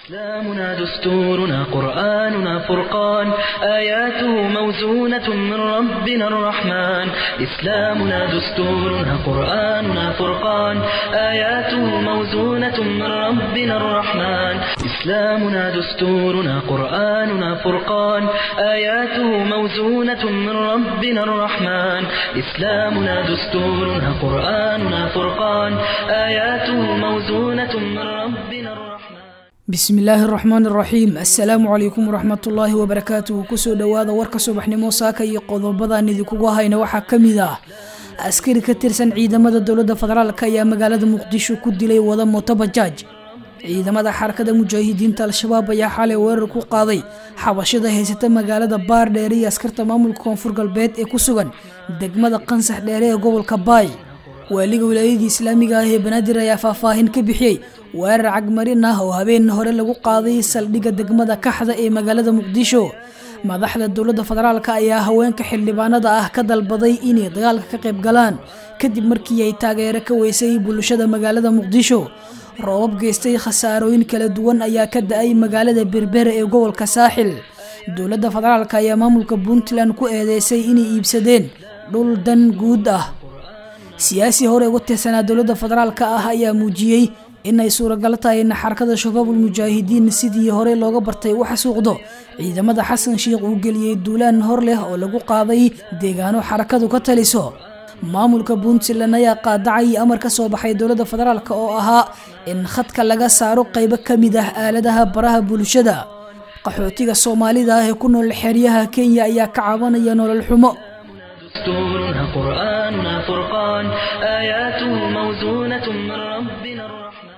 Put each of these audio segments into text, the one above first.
إسلامنا دستورنا قرآننا فرقان آياته موزونة من ربنا الرحمن إسلامنا دستورنا قرآننا فرقان آياته موزونة من ربنا الرحمن إسلامنا دستورنا قرآننا فرقان آياته موزونة من ربنا الرحمن إسلامنا دستورنا قرآننا فرقان آياته موزونة من ربنا الرحمن bismi illaahi araxmaan iraxiim assalaamu calaykum waraxmatullaahi wabarakaatuhu kusoo dhowaada warka subaxnimo saaka iyo qodobadaan idinkugu hayna waxaa ka mid ah askari ka tirsan ciidamada dowladda federaalk ayaa magaalada muqdisho ku dilay wada mootobajaaj ciidamada xarakada mujaahidiinta al-shabaab ayaa xalay weerar ku qaaday xabashada haysata magaalada baardheere iyo askarta maamulka koonfur galbeed ee ku sugan degmada qansax dheere ee gobolka baay waaliga wilaayadii islaamiga ah ee banaadir ayaa faahfaahin ka bixiyey weerar cagmarin ah oo habeen hore lagu qaaday saldhigga degmada kaxda ee magaalada muqdisho madaxda dowladda federaalk ayaa haweenka xildhibaanada ah ka dalbaday inay dagaalka ka qayb galaan kadib markii ay taageero ka weysay bulshada magaalada muqdisho roobab geystay khasaarooyin kala duwan ayaa ka da-ay magaalada berbera ee gobolka saaxil dowladda federaalk ayaa maamulka puntland ku eedeysay inay iibsadeen dhul dan guud ah siyaasi hore uga tirsanaa dowladda federaalk ah ayaa muujiyey inay suuragal tahay in xarakada shabaabul mujaahidiin sidii hore looga bartay u xasuuqdo ciidamada xasan sheikh uu geliyey duulaan hor leh oo lagu qaaday deegaano xarakadu ka taliso maamulka puntland ayaa qaadacay amar ka soo baxay dowladda federaalk oo ahaa in khadka laga saaro qaybo ka mid ah aaladaha baraha bulshada qaxootiga soomaalida ah ee ku nool xeryaha kenya ayaa ka cabanaya nolol xumo دستورنا قرآننا فرقان آياته موزونة من ربنا الرحمن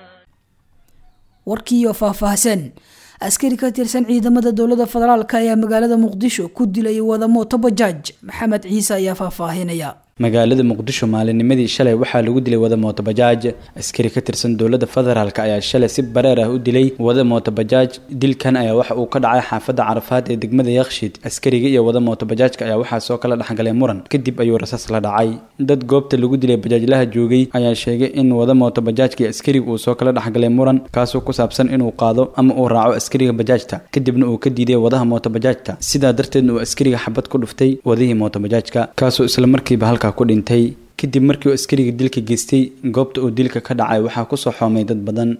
warkiioo faahfaahsan askari ka tirsan ciidamada dowladda federaalk ayaa magaalada muqdisho ku dilay wada mootobajaaj maxamed ciise ayaa faahfaahinaya magaalada muqdisho maalinimadii shalay waxaa lagu dilay wada mootobajaaj askari ka tirsan dowladda federaalk ayaa shalay si bareer ah u dilay wada mootobajaaj dilkan ayaa waxa uu ka dhacay xaafadda carafaad ee degmada yakshiid askariga iyo wada mootobajaajka ayaa waxaa soo kala dhexgalay muran kadib ayuu rasaas la dhacay dad goobta lagu dilay bajaajlaha joogay ayaa sheegay in wada mootobajaajka iyo askariga uu soo kala dhexgalay muran kaasoo ku saabsan inuu qaado ama uu raaco askariga bajaajta kadibna uu ka diiday wadaha mootobajaajta sidaa darteedna uu askariga xabad ku dhuftay wadihii mootobajaajka kaasoo islamarkiiba halka ku dhintay kadib markii uu askariga dilka geystay goobta uu dilka ka dhacay waxaa kusoo xoomay dad badan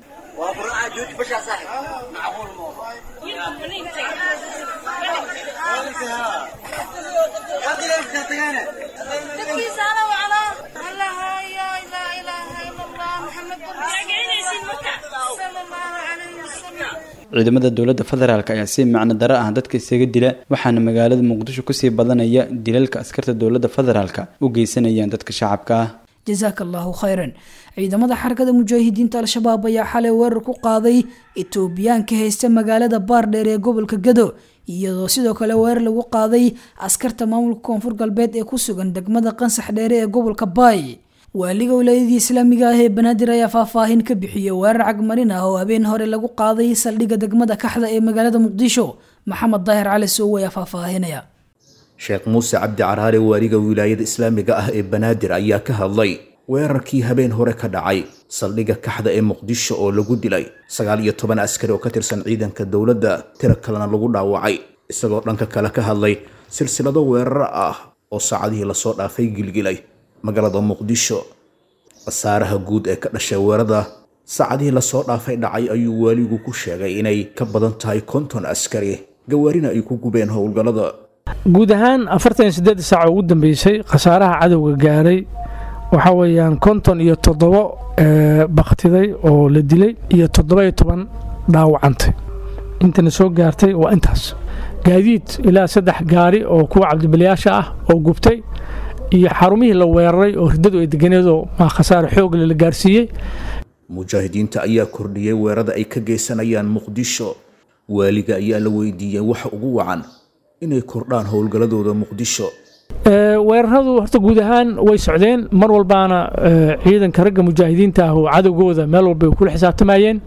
ciidamada dowladda federaalk ayaa si macno daro ah dadka isaga dila waxaana magaalada muqdisho kusii badanaya dilalka askarta dowladda federaalk u geysanayaan dadka shacabka ah jasaaka allahu khayran ciidamada xarakada mujaahidiinta al-shabaab ayaa xalay weerar ku qaaday etoobiyaanka haysta magaalada baardheer ee gobolka gado iyadoo sidoo kale weerar lagu qaaday askarta maamulka koonfur galbeed ee ku sugan degmada qansax dheere ee gobolka baay waaliga wilaayadii islaamiga ah ee banaadir ayaa faahfaahin ka bixiyey weerar cagmarin ah oo habeen hore lagu qaaday saldhigga degmada kaxda ee magaalada muqdisho maxamed daahir cali soowe ayaa faahfaahinaya sheekh muuse cabdi caraare waaliga wilaayada islaamiga ah ee banaadir ayaa ka hadlay weerarkii habeen hore ka dhacay saldhigga kaxda ee muqdisho oo lagu dilay sagaal iyo toban askari oo ka tirsan ciidanka dowladda tira kalena lagu dhaawacay isagoo dhanka kale ka hadlay silsilado weerar ah oo saacadihii lasoo dhaafay gilgilay magaalada muqdisho khasaaraha guud ee ka dhashay weerada saacadihii lasoo dhaafay dhacay ayuu waaligu ku sheegay inay ka badan tahay konton askari gawaarina ay ku gubeen howlgallada guud ahaan afartan iyo siddeed saac oo ugu dambeysay khasaaraha cadowga gaaray waxaa weeyaan konton iyo toddobo baktiday oo la dilay iyo toddoba-iyo toban dhaawacantay intana soo gaartay waa intaas gaadiid ilaa saddex gaari oo kuwa cabdibalyaasha ah oo gubtay iyo xarumihii la weeraray oo riddadu ay deganeedoo maa khasaare xoogle la gaarsiiyey mujaahidiinta ayaa kordhiyey weerada ay ka geysanayaan muqdisho waaliga ayaa la weydiiyey waxa ugu wacan inay kordhaan howlgalladooda muqdisho weeraradu horta guud ahaan way socdeen mar walbaana ciidanka ragga mujaahidiinta ah oo cadowgooda meel walba ay kula xisaabtamayeen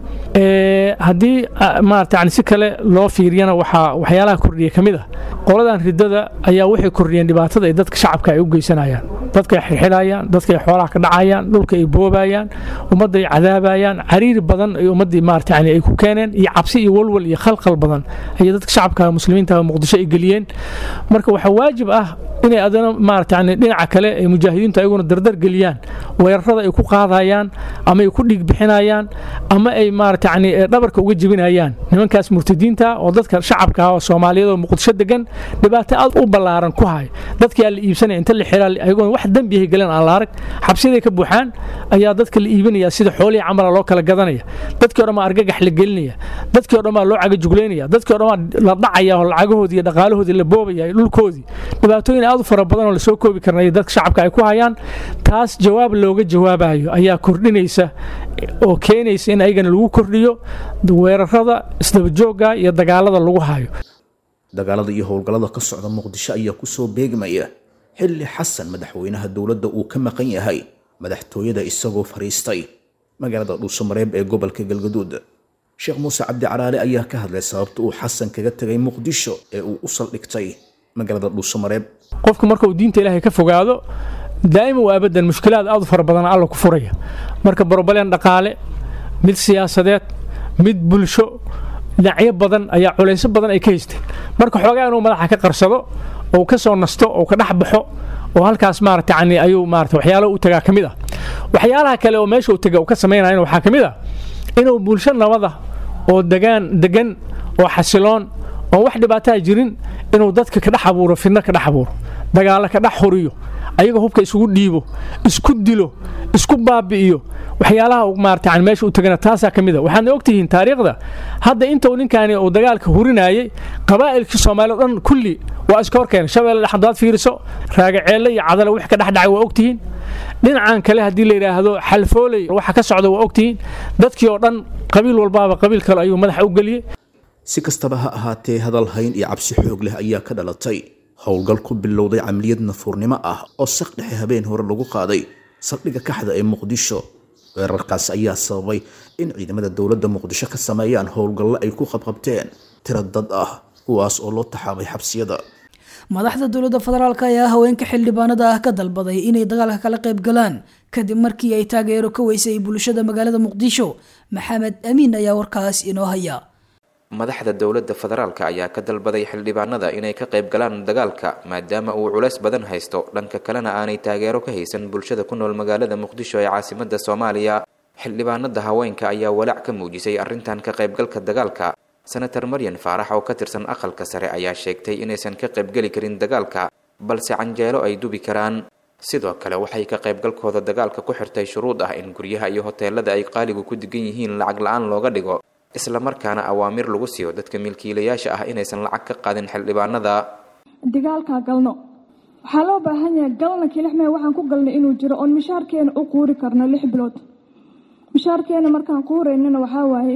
haddii maarata yani si kale loo fiiriyana waxaa waxyaalaha kordhiya ka mid ah qoladan ridada ayaa waxay kordhiyeen dhibaatada ay dadka shacabka ay u geysanayaan dadka ay xirxidayaan dadka ay xoolaha ka dhacayaan dhulka ay boobayaan ummadda ay cadaabayaan cariiri badan ay ummaddii maarata yani ay ku keeneen iyo cabsi iyo walwal iyo khalkhal badan ayay dadka shacabka muslimiinta muqdisho ay geliyeen marka waxaa waajib ah inay adana maarata yani dhinaca kale ay mujaahidiintu ayaguna dardar geliyaan weerarada ay ku qaadayaan ama ay ku dhiig bixinayaan ama ay maarata yani dhabarka uga jebinayaan nimankaas murtadiinta oo dadka shacabka oo soomaaliyeed oo muqdisho degan dhibaato aad u ballaaran ku hay dadkii aan la iibsanaya inta la xiraa ayagoon wax dembiyahay galeen aan la arag xabsiyaday ka buuxaan ayaa dadka la iibinaya sida xoolihii camala loo kala gadanaya dadkii o dhan baa argagax la gelinaya dadkii o dhan baa loo cagajuglaynaya dadkii o dhan baa la dhacaya oo lacagahoodii iyo dhaqaalahoodii la boobaya dhulkoodii dhibaatooyin aad u fara badan oo lasoo koobi karnay dadka shacabka ay ku hayaan taas jawaab looga jawaabayo ayaa kordhinaysa oo keenaysa in ayagana lagu kordhiyo weerarada isdabajooga iyo dagaalada lagu hayo dagaalada iyo howlgallada ka socda muqdisho ayaa kusoo beegmaya xilli xasan madaxweynaha dowladda uu ka maqan yahay madaxtooyada isagoo fadhiistay magaalada dhuusamareeb ee gobolka galgaduud sheekh muuse cabdi caraale ayaa ka hadlay sababta uu xasan kaga tegay muqdisho ee uu u saldhigtay magaalada dhuusamareeb qofku marka uu diinta ilaahay ka fogaado daa'ima waa abadan mushkilaad aad u fara badan alla ku furaya marka barobaleen dhaqaale mid siyaasadeed mid bulsho dhinacyo badan ayaa culaysyo badan ay ka haysteen marka xoogaa inuu madaxa ka qarsado oo ka soo nasto oo ka dhex baxo oo halkaas maarata yani ayuu maarata waxyaalo u tagaa ka mid ah waxyaalaha kale oo meesha uu taga uu ka samaynayana waxaa ka mid ah inuu bulsho nabada oo degaan degan oo xasiloon oo wax dhibaataa jirin inuu dadka ka dhex abuuro fidno ka dhex abuuro dagaalo ka dhex huriyo ayaga hubka isugu dhiibo isku dilo isku baabi'iyo waxyaalaha maarata yani meesha u tagana taasaa ka mid a waxaadna ogtihiin taariikhda hadda intuu ninkaani uu dagaalka hurinayay qabaa'ilkii soomaaliya o dhan kulli waa iska horkeenay shabeelle dhex haddaad fiiriso raagaceelle iyo cadale wix ka dhex dhacay waa ogtihiin dhinacan kale haddii la yidhaahdo xalfooley waxa ka socda waa ogtihiin dadkii oo dhan qabiil walbaaba qabiil kale ayuu madaxa u geliyey si kastaba ha ahaatee hadal hayn iyo cabsi xoog leh ayaa ka dhalatay howlgal ku bilowday camaliyad nafuurnimo ah oo saq dhexe habeen hore lagu qaaday saldhigga kaxda ee muqdisho weerarkaas ayaa sababay in ciidamada dowladda muqdisho ka sameeyaan howlgallo ay ku qabqabteen tiro dad ah kuwaas oo loo taxaabay xabsiyada madaxda dowladda federaalk ayaa haweenka xildhibaanada ah ka dalbaday inay dagaalka kala qayb galaan kadib markii ay taageero ka weysay bulshada magaalada muqdisho maxamed amiin ayaa warkaas inoo haya madaxda dowladda federaalka ayaa ka dalbaday xildhibaanada inay ka qayb galaan dagaalka maadaama uu culays badan haysto dhanka kalena aanay taageero ka haysan bulshada ku nool magaalada muqdisho ee caasimada soomaaliya xildhibaanada haweenka ayaa walaac ka muujisay arrintan ka qaybgalka dagaalka senator maryan faarax oo ka tirsan aqalka sare ayaa sheegtay inaysan ka qaybgeli karin dagaalka balse canjeelo ay dubi karaan sidoo kale waxay ka qaybgalkooda dagaalka ku xirtay shuruud ah in guryaha iyo hoteelada ay qaaligu ku degan yihiin lacag la-aan looga dhigo islamarkaana awaamir lagu siiyo dadka milkiilayaasha ah inaysan lacag ka qaadin xildhibaanada dagaalkaa galno waxaa loo baahan yahay galna kilixmee waxaan ku galnay inuu jiro oon mishaarkeena u quuri karno lix bilood mishaarkeena markaan quuraynana waxaa waaye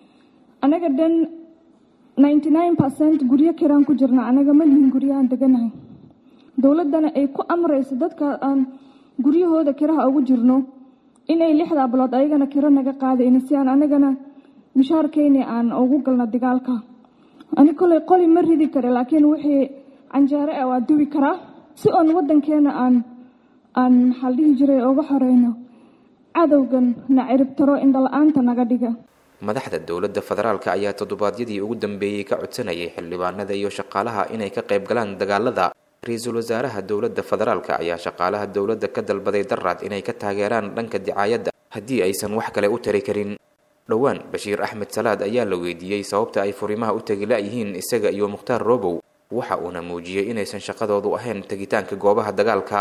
anaga dhan ninety nine percent guryo kiraan ku jirna anaga ma lihin guryahaan deganahay dowladdana ay ku amrayso dadka aan guryahooda kiraha ugu jirno inay lixdaa bilood ayagana kiro naga qaadayna si aan anagana mishaarkeyni aan ugu galno dagaalka ani koley qoli ma ridi kara laakiin wixii canjeere ah waa duwi karaa si oon wadankeena aan aan maxaa dhihi jiray uga xoreyno cadowgan na ciribtaro indhala-aanta naga dhiga madaxda dowladda federaalka ayaa toddobaadyadii ugu dambeeyey ka codsanayay xildhibaanada iyo shaqaalaha inay ka qayb galaan dagaalada ra-iisul wasaaraha dowladda federaalka ayaa shaqaalaha dowladda ka dalbaday daraad inay ka taageeraan dhanka dicaayadda haddii aysan wax kale u tari karin dhowaan bashiir axmed salaad ayaa la weydiiyey sababta ay furimaha u tegi la-yihiin isaga iyo mukhtaar robow waxa uuna muujiyey inaysan shaqadoodu ahayn tegitaanka goobaha dagaalka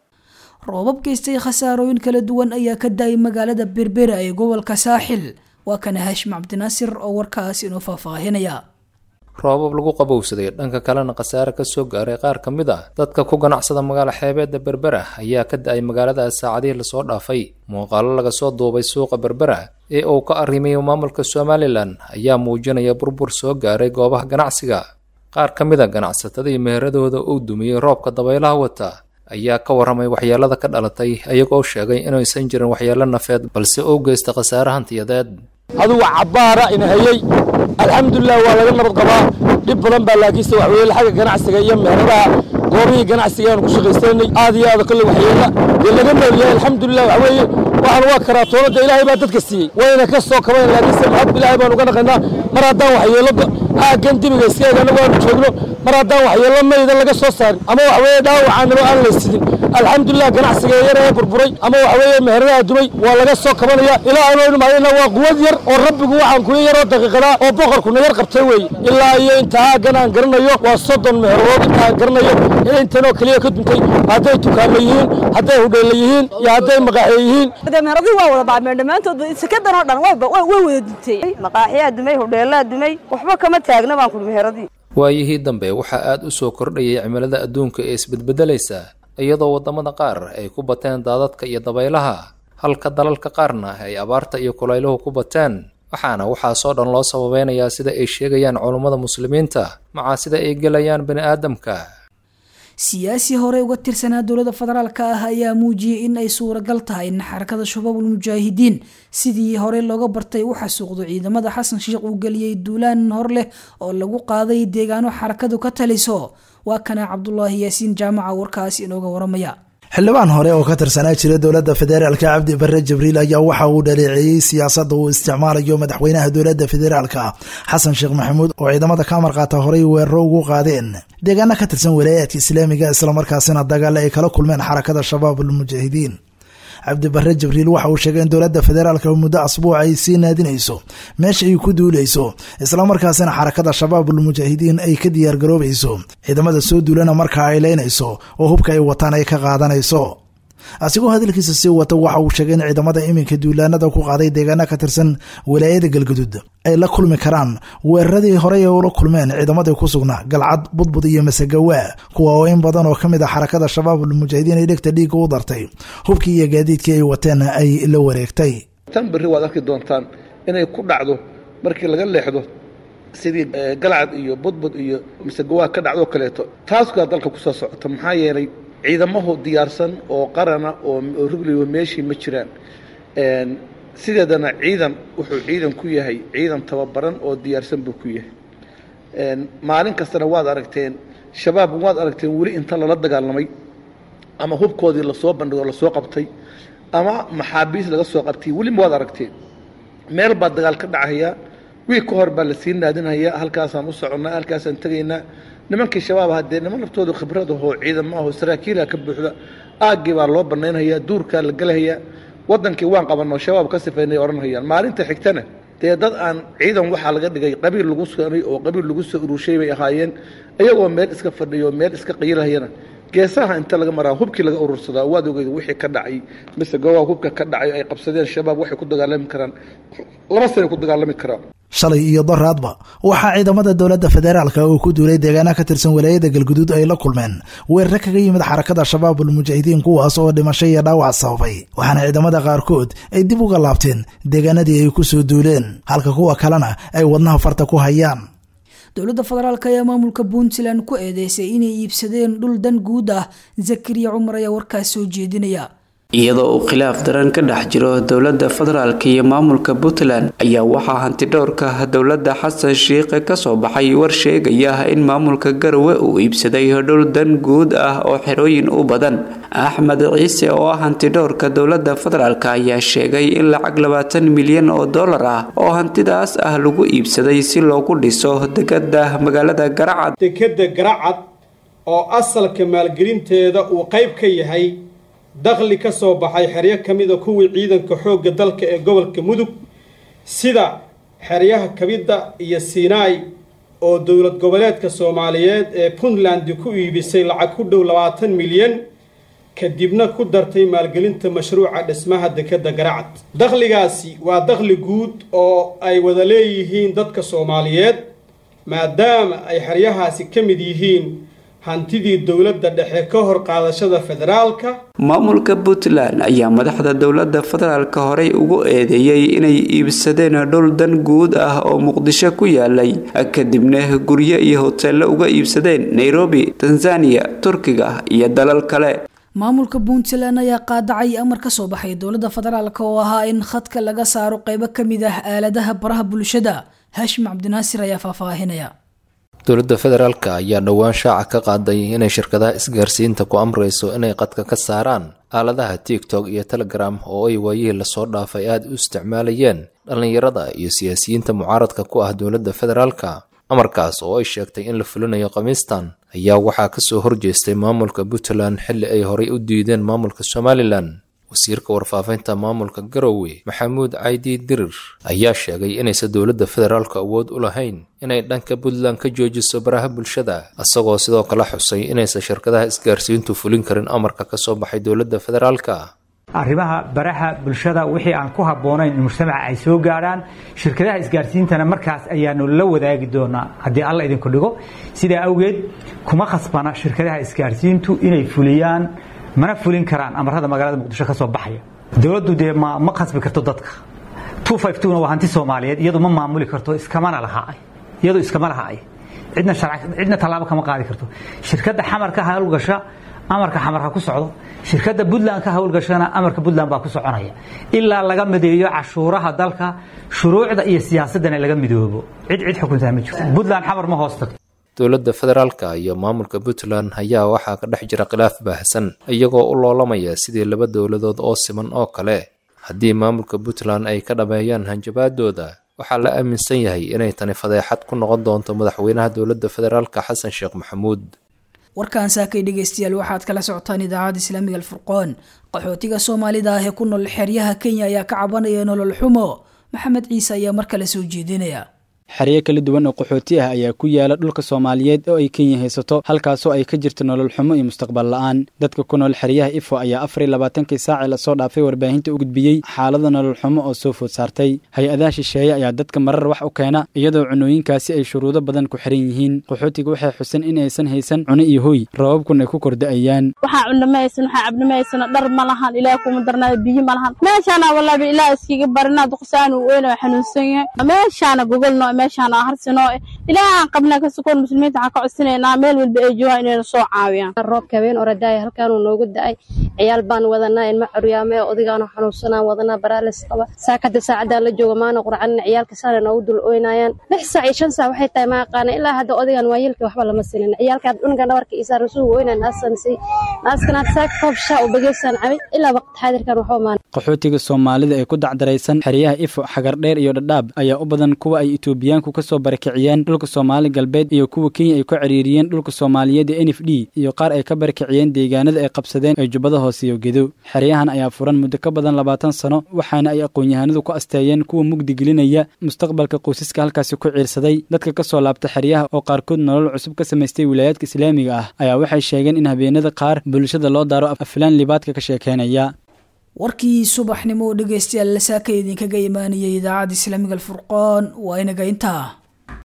roobab geystay khasaarooyin kala duwan ayaa ka daayay magaalada berbera ee gobolka saaxil waa kana haashim cabdinaasir oo warkaas inoo faahfaahinaya roobab lagu qabowsaday dhanka kalena khasaare ka soo gaaray qaar ka mid ah dadka ku ganacsada magaalo xeebeedda berbera ayaa ka da-ay magaaladaas saacadihii lasoo dhaafay muuqaalo laga soo duubay suuqa berbera ee uu ka arrimayo maamulka somalilan ayaa muujinaya burbur soo gaaray goobaha ganacsiga qaar ka mid a ganacsatadii meheradooda uu dumiyey roobka dabaylaha wata ayaa ka warramay waxyeelada ka dhalatay ayagoo sheegay inaysan jirin waxyeelo nafeed balse uu geysta khasaare hantiyadeed adugu cabbaara ina hayey alxamdulilah waa laga nabad qabaa dhib badan baa laakiinse waxweeye xagga ganacsiga iyo meheradaha goobihii ganacsiga aanu ku shaqaysanay aad iyo aad kolle waxyeella dee laga noolyahay alxamdulilah waxa weeye waxaan waa karaatoonada ilaahay baa dadka siiyey wayna ka soo kabayn laakiinse mahad ilaahay baanu ka naqaynaa mar haddaan waxyeello aaggan dibiga iska eeg annagu aanu joogno mar haddaan waxyeello mayda laga soo saarin ama waxweeye dhaawacaanimo aan la sidin alxamdulilah ganacsiga yar ee burburay ama waxaweeye meheradaha dumay waa laga soo kabanaya ilaa aanu imaadina waa quwad yar oo rabbigu waxaan kuya yaroo daqiiqadaa oo boqorkuna yar qabtay weeye ilaa iyo intaa aaggan aan garanayo waa soddon meherood intaan garanayo intanoo keliya ka duntay hadday dukaamo yihiin hadday hudheelle yihiin iyo hadday maqaaxiye yihiin meheradii waa wada baabmeen dhammaantood sekadan oo dhan way wada duntay maqaaxiyaa dumay hudheellaa dumay waxba kama taagna baan kudhi meheradii waayihii dambe waxaa aad u soo kordhayay cimilada adduunka ee isbedbedelaysa iyadoo waddamada qaar ay ku bateen daadadka iyo dabaylaha halka dalalka qaarna ay abaarta iyo kulayluhu ku bateen waxaana waxaasoo dhan loo sababeynayaa sida ay sheegayaan culummada muslimiinta macaa sida ay gelayaan bini aadamka siyaasi hore uga tirsanaa dowladda federaalka ah ayaa muujiyey in ay suuragal tahay in xarakada shabaabul mujaahidiin sidii hore looga bartay u xasuuqdo ciidamada xasan sheekh uu geliyey duulaan hor leh oo lagu qaaday deegaano xarakadu ka taliso waa kana cabdulaahi yaasiin jaamaca warkaas inooga waramaya xildhibaan hore oo ka tirsanaa jira dowladda federaalka cabdi bare jibriil ayaa waxa uu dhaleeceeyey siyaasadda uu isticmaalayo madaxweynaha dowladda federaalka xasan sheekh maxamuud oo ciidamada ka amarqaata horey weeraro ugu qaadeen deegaano ka tirsan walaayaadka islaamiga islamarkaasina dagaal ay kala kulmeen xarakada shabaabul mujaahidiin cabdi bare jibriil waxa uu sheegay in dowladda federaalka muddo asbuuc ay sii naadinayso meesha ay ku duuleyso islamarkaasina xarakada shabaabul mujaahidiin ay ka diyaargaroobayso ciidamada soo duulana markaa ay leynayso oo hubka ay wataan ay ka qaadanayso asigoo hadalkiisa sii wata waxa uu sheegay in ciidamada iminka duulaanada ku qaaday deegaana ka tirsan walaayada galguduud ay la kulmi karaan weeraradii horey ay ula kulmeen ciidamadii ku sugnaa galcad budbud iyo masagawaa kuwa oo in badan oo ka mid a xarakada shabaabul mujaahidiin ay dhegta dhiigga u dartay hubkii iyo gaadiidkii ay wateen ay la wareegtay tan berri waad arki doontaan inay ku dhacdo markii laga leexdo sidii galcad iyo budbud iyo masagawaa ka dhacdoo kaleeto taaskaa dalka kusoo socota maxaa yeelay ciidamahu diyaarsan oo qarana oo rugligo meeshii ma jiraan sideedana ciidan wuxuu ciidan ku yahay ciidan tababaran oo diyaarsan buu ku yahay maalin kastana waad aragteen shabaab waad aragteen weli inta lala dagaalamay ama hubkoodii lasoo bandhigo lasoo qabtay ama maxaabiis laga soo qabtay weliba waad aragteen meel baa dagaal ka dhacayaa wiig ka hor baa lasii naadinhayaa halkaasaan u soconnaa halkaasaan tegaynaa nimankii shabaab haddee niman laftoodu khibradahoo ciidamo ahoo saraakiilha ka buuxda aaggii baa loo bannaynhayaa duurkaa la gelahayaa waddankii waan qabanoo shabaab ka sifaynay odhanhayaan maalinta xigtana dee dad aan ciidan waxaa laga dhigay qabiil lagu soonay oo qabiil lagu soo urushay bay ahaayeen iyagoo meel iska fadhiyo meel iska qayilhayana geesaha inta laga maraa hubkii laga urursadaa waad ogeyd wixii ka dhacay mise gobaa hubka ka dhacay ay qabsadeen shabaab waxay ku dagaalami karaan laba sanay ku dagaalami karaan shalay iyo doraadba waxaa ciidamada dowladda federaalka oo ku duulay deegaana ka tirsan walaayada galguduud ay la kulmeen weerare kaga yimid xarakada shabaabul mujaahidiin kuwaas oo dhimasho iyo dhaawac sababay waxaana ciidamada qaarkood ay dib uga laabteen deegaanadii ay ku soo duuleen halka kuwa kalena ay wadnaha farta ku hayaan dowladda federaalk ayaa maamulka puntland ku eedeysay inay iibsadeen dhul dan guud ah zakariya cumar ayaa warkaas soo jeedinaya iyadoo uu khilaaf daran ka dhex jiro dowladda federaalk iyo maamulka puntland ayaa waxaa hantidhowrka dowladda xasan shiikhe kasoo baxay war sheegaya in maamulka garowe uu iibsaday dhul dan guud ah oo xerooyin u badan axmed ciise oo ah hantidhowrka dowladda federaalk ayaa sheegay in lacag labaatan milyan oo dollar ah oo hantidaas ah lagu iibsaday si loogu dhiso dekada magaalada garacad dekada garacad oo asalka maalgelinteeda uu qayb ka yahay dakhli ka soo baxay xeryo ka mida kuwii ciidanka xoogga dalka ee gobolka mudug sida xeryaha kabidda iyo siinaai oo dowlad goboleedka soomaaliyeed ee puntland ku iibisay lacag ku dhow labaatan milyan kadibna ku dartay maalgelinta mashruuca dhismaha dekadda garacad dakhligaasi waa dakhli guud oo ay wada leeyihiin dadka soomaaliyeed maadaama ay xeryahaasi ka mid yihiin hantidii dowladda dhexe ka hor qaadashada federaalka maamulka puntland ayaa madaxda dowladda federaalka horey ugu eedeeyey inay iibsadeen dhul dan guud ah oo muqdisho ku yaalay kadibna guryo iyo hoteello uga iibsadeen nairobi tanzaniya turkiga iyo dalal kale maamulka puntland ayaa qaadacay amar ka soo baxay dowladda federaalk oo ahaa in khadka laga saaro qeybo ka mid ah aaladaha baraha bulshada haashim cabdinaasir ayaa faahfaahinaya dowladda federaalka ayaa dhowaan shaaca ka qaaday inay shirkadaha isgaarsiinta ku amrayso inay qadka ka saaraan aaladaha tiktok iyo telegram oo ay waayihii lasoo dhaafay aada u isticmaalayeen dhallinyarada iyo siyaasiyiinta mucaaradka ku ah dowladda federaalka amarkaas oo ay sheegtay in la fulinayo khamiistan ayaa waxaa kasoo horjeestay maamulka puntland xilli ay horay u diideen maamulka somalilan wasiirka warfaafinta maamulka garowe maxamuud caydi dirir ayaa sheegay inaysan dowladda federaalka awood u lahayn inay dhanka puntland ka joojiso baraha bulshada isagoo sidoo kale xusay inaysan shirkadaha isgaarsiintu fulin karin amarka ka soo baxay dowladda federaalka arrimaha baraha bulshada wixii aan ku habboonayn in mujtamaca ay soo gaadhaan shirkadaha isgaarsiintana markaas ayaanu la wadaagi doonaa haddii alla idinku dhigo sidaa awgeed kuma khasbana shirkadaha isgaarsiintu inay fuliyaan mana fulin karaan amarada magaalada muqdisho ka soo baxaya dowladdu dee ma ma khasbi karto dadka na waa hanti soomaaliyeed iyadu ma maamuli karto iskamana laha iyadu iskama laha ay cidna cidna tallaabo kama qaadi karto shirkadda xamarka hawlgasha amarka xamarka ku socdo shirkadda puntland ka hawlgashana amarka puntland baa ku soconaya ilaa laga mideeyo cashuuraha dalka shuruucda iyo siyaasaddana laga midoobo cid cid xukuntaa ma jirto puntland xamar ma hoos tagto dowladda federaalka iyo maamulka puntland ayaa waxaa ka dhex jira khilaaf baahsan iyagoo u loolamaya sidii laba dowladood oo siman oo kale haddii maamulka puntland ay ka dhameeyaan hanjabaadooda waxaa la aaminsan yahay inay tani fadeexad ku noqon doonto madaxweynaha dowladda federaalka xasan sheekh maxamuud warkan saakay dhegeystayaal waxaad kala socotaan idaacadda islaamiga alfurqoon qaxootiga soomaalida ah ee ku nool xeryaha kenya ayaa ka cabanaya nolol xumo maxamed ciise ayaa mar kale soo jeedinaya xeryo kala duwan oo qaxooti ah ayaa ku yaala dhulka soomaaliyeed oo ay kenya haysato halkaasoo ay ka jirto nolol xumo iyo mustaqbal la-aan dadka ku nool xeryaha ifo ayaa afar iyo labaatankii saaci lasoo dhaafay warbaahinta u gudbiyey xaalada nolol xumo oo soo food saartay hay-adaha shisheeye ayaa dadka marar wax u keena iyadoo cunooyinkaasi ay shuruudo badan ku xiran yihiin qaxootiga waxay xusan in aysan haysan cuno iyo hoy rababkun ay ku korda'ayaan waxaa cunno ma haysan waxaa cabno ma haysano dhar ma lahan ilaah kuma darnaada biyo ma lahan meeshaana wallaabi ilaah iskiga barina duqsaan uu weyna xanuunsan yahay meeshaana gogolno meeshaana harsinoo ilaahaan qabna ka sukoon muslimiinta waxaan ka codsinaynaa meel walba ay joogaan inayna soo caawiyaan roobka habeen oradaaya halkaanuu noogu da-ay ciyaal baan wadanaa ilma curyaame odigaanu xanuunsanaan wadanaa baraalis qaba saakada saacaddaa la jooga maana qurcanina ciyaalka saana noogu dul ooynayaan lix saac iyo shan saac waxay tahay ma aqaana ilaa hadda odigan waa yilka waxba lama silin ciyaalka had cunugan dhabarka iyo saaran suuga ooynaa naasamsay naaskana had saaka koob shaa u bageysaan cabay ilaa waqti xaadirkan waxba maan qaxootiga soomaalida ee ku dacdaraysan xeryaha ifo xagardheer iyo dhadhaab ayaa u badan kuwa ay etoobiyaanku kasoo barakiciyeen dhulka soomaali galbeed iyo kuwa kenya ay ku ciriiriyeen dhulka soomaaliyeed ee n f d iyo qaar ay ka barakiciyeen deegaanada ay qabsadeen ee jubbada hoose iyo gedo xeryahan ayaa furan muddo ka badan labaatan sano waxaana ay aqoon-yahanadu ku asteeyeen kuwa mugdi gelinaya mustaqbalka qoysaska halkaasi ku ciirsaday dadka ka soo laabta xeryaha oo qaarkood nolol cusub ka samaystay wilaayaadka islaamiga ah ayaa waxay sheegeen in habeenada qaar bulshada loo daaro aflaan libaadka ka sheekeynaya warkii subaxnimo oo dhegeystayaal lasaaka idinkaga imaanayay idaacadda islaamiga alfurqoon waa inaga intaa